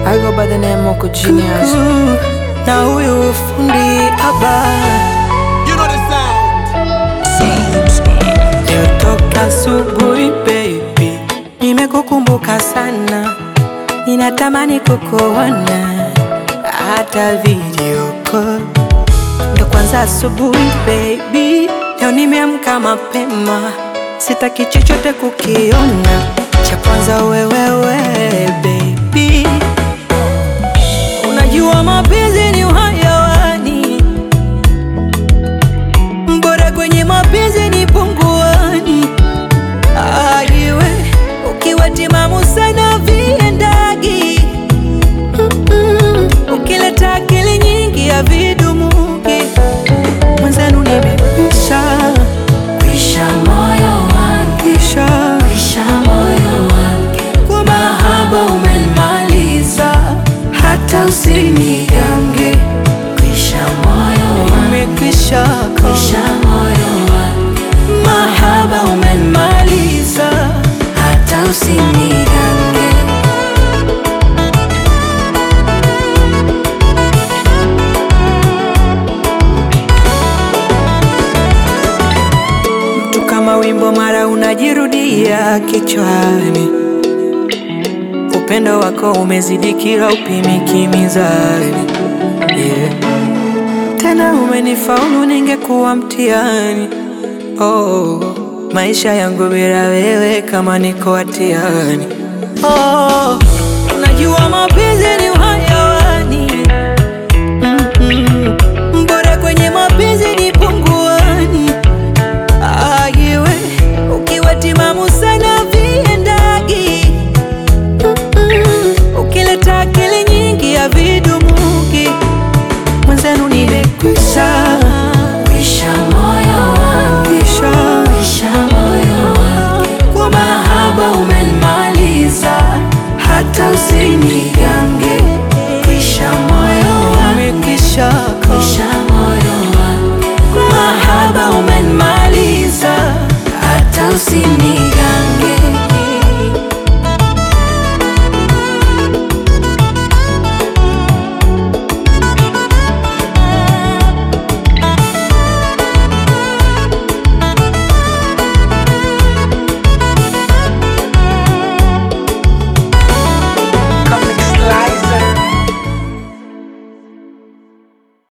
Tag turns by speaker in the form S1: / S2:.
S1: I go by the name Moko Genius.
S2: na huyu fundi haba
S3: You know the sound.
S2: leo toka asubuhi baby, nimekukumbuka sana, ninatamani kukuona hata video call. Ndo kwanza asubuhi baby, leo nimeamka mapema, sitaki chochote kukiona, cha kwanza wewewe baby Unajua mapenzi ni uhayawani, bora kwenye mapenzi ni punguani. Aiwe ukiwa timamu sana viendagi, Mm-mm. ukileta akili nyingi ya vidumuki, mwenzenu nimekwisha
S4: Kwisha moyo wangu,
S2: kisha
S4: kwisha moyo wangu,
S2: kwa
S4: mahaba umenimaliza,
S2: hata usinigange,
S4: kwisha moyo wangu,
S2: nimekwisha
S4: kwisha moyo wangu,
S2: mahaba umenimaliza
S4: hata usinigange.
S2: tu kama wimbo mara unajirudia kichwani, upendo wako umezidi kila upimiki mizani yeah. Tena umenifaulu, ningekuwa mtihani oh, maisha yangu bila wewe kama niko hatiani oh, unajua mapenzi ni uhayawani Mm-mm. bora kwenye mapenzi ni punguani Aiwe ukiwa timamu sana viendagi, Mm-mm. ukileta akili nyingi ya vidumuki, mwenzenu nimekwisha
S4: Kwisha moyo wangu,
S2: kisha
S4: kwisha moyo wangu,
S2: kwa
S4: mahaba umenimaliza,
S2: hata usinigange,
S4: kwisha moyo wangu,
S2: nimekwisha
S4: kwisha moyo wangu,
S2: mahaba umenimaliza
S4: hata usini